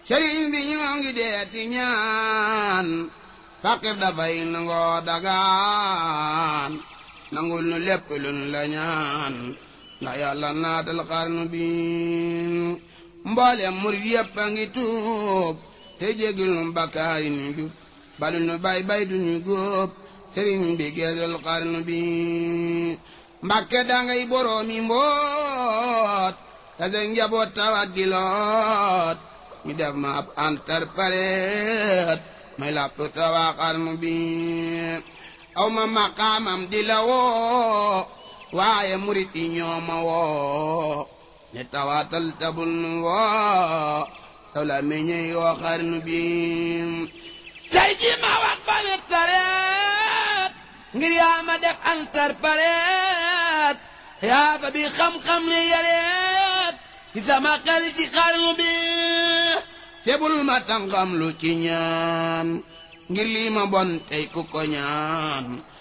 sëriñ bi ñoo ngi deeti ñaan faqir dafay nangoo dagaan nangul nu lépp luñ la ñaan ndax yàlla naatal xarnu bi mboolem murit yépp a ngi tuub te jégil nu bakkaari nu jub balu nu bay bay duñu góob sëriñ bi geesul xarnu bi mbakke dangay boroomi mboot te sa njaboot tawat di loot ñu def ma ab interprète may làpp tawaa xarnu bi aw ma maqaamam di la woo waaye murit yi ñoo ma woo ne tawaatal tabul nu woo taw la meññee yoo xarnu bi tey ji ma wax ba ne tareet ngir yaa ma def interprète yaa ba bi xam-xam ne yareet ci sama xel ci xarnu bi tebul ma tàngam lu ci ñaan ngir lii ma bon tey ku ko ñaan